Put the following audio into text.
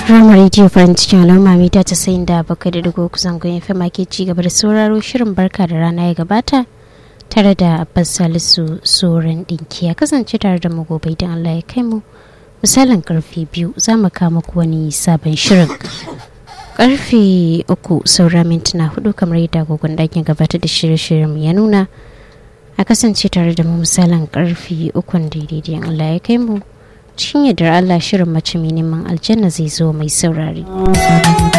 Rama Radio farin cikin al'umma mita ta sayin da bakwai da digo kusan goyon fama ke ci gaba da sauraro shirin barka da rana ya gabata tare da Abbas Salisu Soren ɗinki ya kasance tare da magobai don Allah ya kai mu misalin karfe biyu za mu kama ku wani sabon shirin. Karfe uku saura mintuna hudu kamar yadda agogon ɗakin gabatar da shirye-shiryen ya nuna a kasance tare da mu misalin karfe ukun daidai Allah ya kai mu. cikin yadda Allah shirin mace mai neman aljanna zai zo mai saurari.